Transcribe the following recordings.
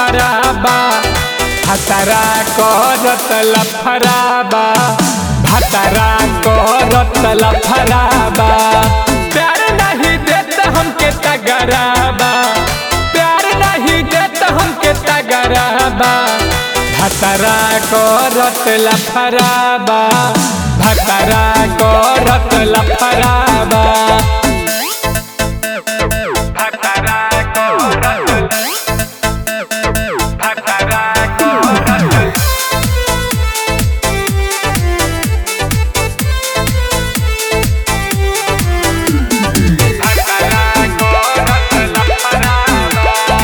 लफराबा भतरा करत लफराबा भतरा करत लफराबा प्यार नहीं देत हमके तगराबा प्यार नहीं देत हमके तगराबा भतरा करत लफराबा भतरा करत लफराबा भतरा करत भतरा करत भतरा करत लफराबा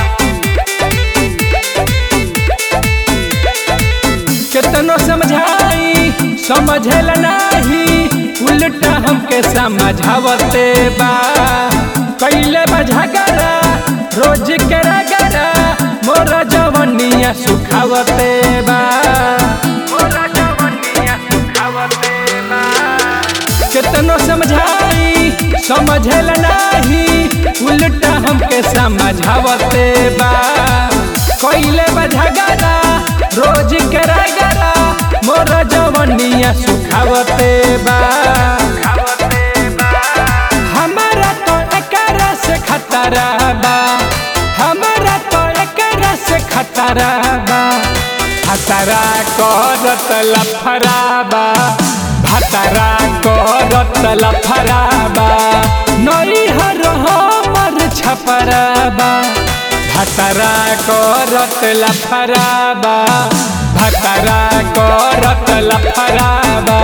केतनो समझाई समझल नाही उल्टा हमके समझावते बा कैले बा झगड़ा रोज के रगड़ा मोरा जवनिया सुखावते बा मोरा जवनिया सुखावते बा केतनो समझाई समझल नाही उल्टा हमके समझावते बा कैले बा झगड़ा रोज के रगड़ा मोर जवनिया सुखावते बा हमारा तो एकरा से खतरा बा हमारा तो एकरा से खतरा बा खतरा करत लफराबा भतरा करत लफराबा नई हर हमर छपराबा भतरा करत लफराबा भतरा करत लफराबा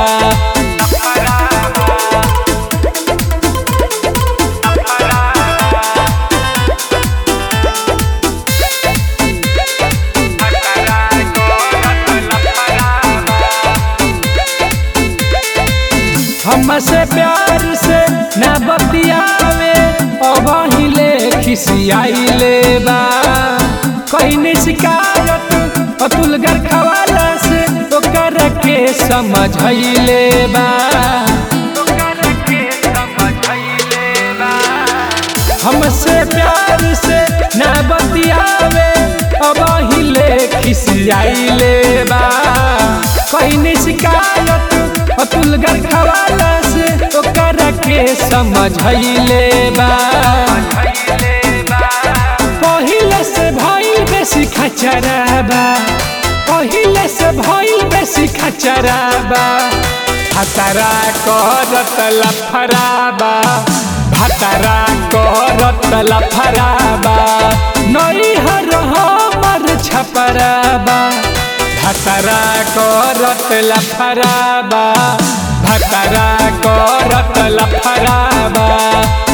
हमसे प्यार से ना बतियावे अबहिले खिसियाइले बा कहीं शिकायत अतुल घर खवाला से ओकर के समझैले बा हमसे प्यार से ना बतियावे अबहिले खिसियाइले बा कहीं शिकायत अतुल घर खवाला से ओकर के समझैले बा पहिले से भइल बेसी खचराबा पहिले से भइल बेसी खचराबा भतरा करत लफराबा भतरा करत लफराबा नई हर हमर छपराबा भतरा करत लफराबा भतरा करत लफराबा